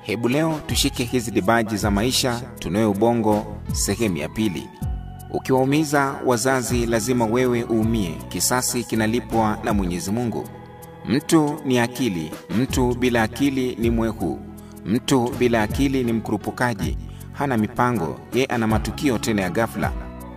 Hebu leo tushike hizi dibaji za maisha, tunoe ubongo, sehemu ya pili. Ukiwaumiza wazazi, lazima wewe uumie. Kisasi kinalipwa na Mwenyezi Mungu. Mtu ni akili, mtu bila akili ni mwehu, mtu bila akili ni mkurupukaji, hana mipango, ye ana matukio tena ya ghafla.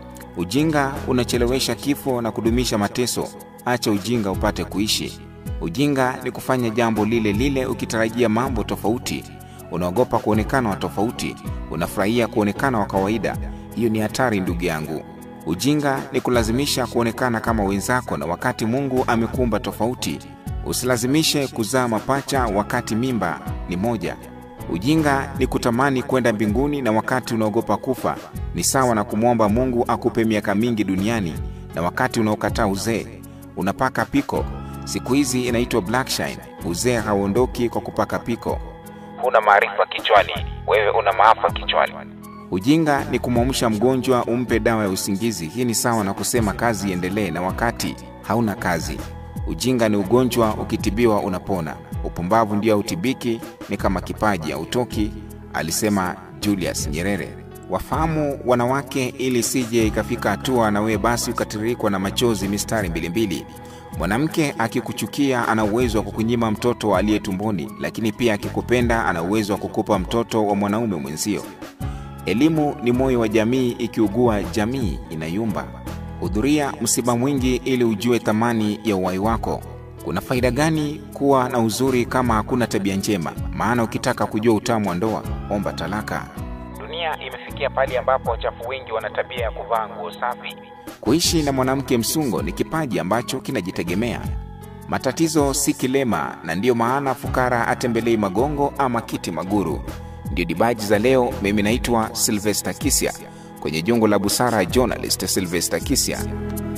Ujinga unachelewesha kifo na kudumisha mateso. Acha ujinga upate kuishi. Ujinga ni kufanya jambo lile lile ukitarajia mambo tofauti. Unaogopa kuonekana wa tofauti, unafurahia kuonekana wa kawaida. Hiyo ni hatari, ndugu yangu. Ujinga ni kulazimisha kuonekana kama wenzako, na wakati Mungu amekuumba tofauti. Usilazimishe kuzaa mapacha wakati mimba ni moja. Ujinga ni kutamani kwenda mbinguni na wakati unaogopa kufa. Ni sawa na kumwomba Mungu akupe miaka mingi duniani na wakati unaokataa uzee. Unapaka piko, siku hizi inaitwa blackshine. Uzee hauondoki kwa kupaka piko. Huna maarifa kichwani, wewe una maafa kichwani. Ujinga ni kumwamsha mgonjwa umpe dawa ya usingizi. Hii ni sawa na kusema kazi iendelee na wakati hauna kazi. Ujinga ni ugonjwa, ukitibiwa unapona. Upumbavu ndio hautibiki, ni kama kipaji hautoki, alisema Julius Nyerere. Wafahamu wanawake, ili sije ikafika hatua na wewe basi ukatiririkwa na machozi mistari mbilimbili. Mwanamke akikuchukia ana uwezo wa kukunyima mtoto aliye tumboni, lakini pia akikupenda ana uwezo wa kukupa mtoto wa mwanaume mwenzio. Elimu ni moyo wa jamii, ikiugua jamii inayumba. Hudhuria msiba mwingi ili ujue thamani ya uhai wako. Kuna faida gani kuwa na uzuri kama hakuna tabia njema? Maana ukitaka kujua utamu wa ndoa, omba talaka. Dunia imefikia pale ambapo wachafu wengi wana tabia ya kuvaa nguo safi. Kuishi na mwanamke msungo ni kipaji ambacho kinajitegemea. Matatizo si kilema, na ndiyo maana fukara atembelei magongo ama kiti maguru. Ndio dibaji za leo. Mimi naitwa Sylvester Kisya, kwenye jungu la busara journalist Sylvester Kisya.